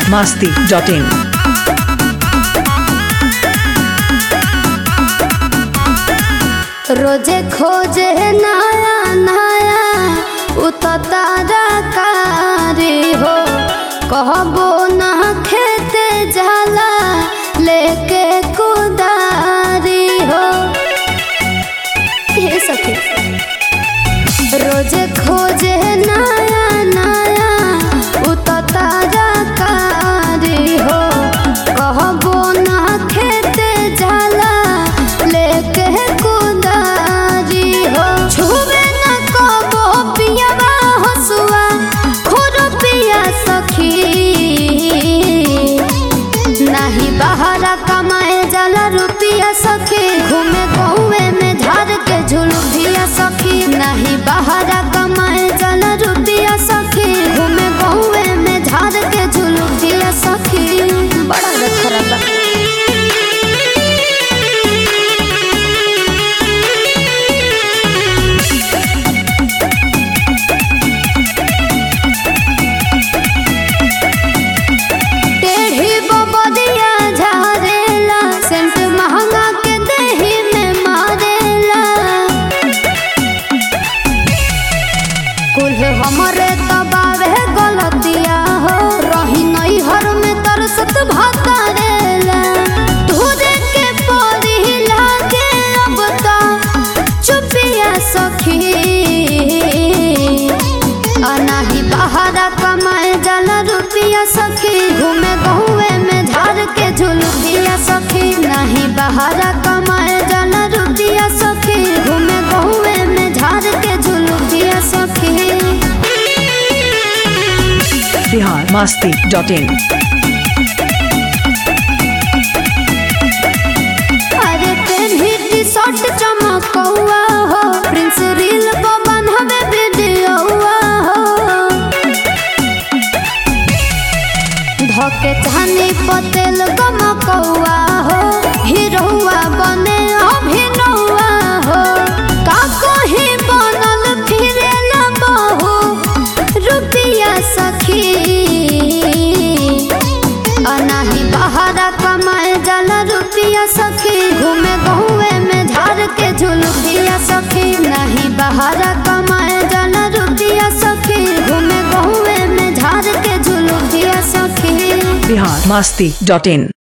masti.in. रोजे खोजे नया नया उतारा कारी हो कहबो ना खेते जाला लेके कुदारी हो ये सखी रोजे खोजे नया नया उतारा कारी हो कहबो ना खेते जाला लेके कुदारी हो छुबे न कबो पियावा हसुआ खोरो पिया सखी नाही बहारा कमाए जाला रुपिया सखी घूमे गहुए में झाड़ के झुलुभिया सखी नाही बहारा कमाए जाला रुपिया सखी घूमे गहुए में झाड़ के झुलुभिया सखी बड़ा रखरा बा टेढ़ी बबदिया झारेला सेंट महंगा के देही में मारेला कुल हमरे दबावे गलतिया हो रही नई हर में तरसत भातारेला तुझे के परी लागे अब तो चुपिया सखी अनाही बहारा कमाए जाला रुपिया सखी घूमे बहुए में झाड़ के झुलुपिया सखी नाही बहारा कमाए जाला रुपिया सखी घूमे बहुए में झाड़ के झुलुपिया सखी Bihar masti.in. अरे पेन्ही टी शर्ट चमकौआ हो प्रिंस रील को बनहबे वीडियोआ हो धके चानी पतेल गमकौआ हो हीरोआ बने अभिनौआ हो का कही बनल फिरेल बहु रुपिया सखी अनाही बहारा कमाए जाला रुपिया सखी घूमे गहुए में झाड़ के झुलुपिया सखी नहीं बहारा कमाए जाला रुपिया सखी घूमे गहुए में झाड़ के झुलुपिया सखी Bihar masti.in.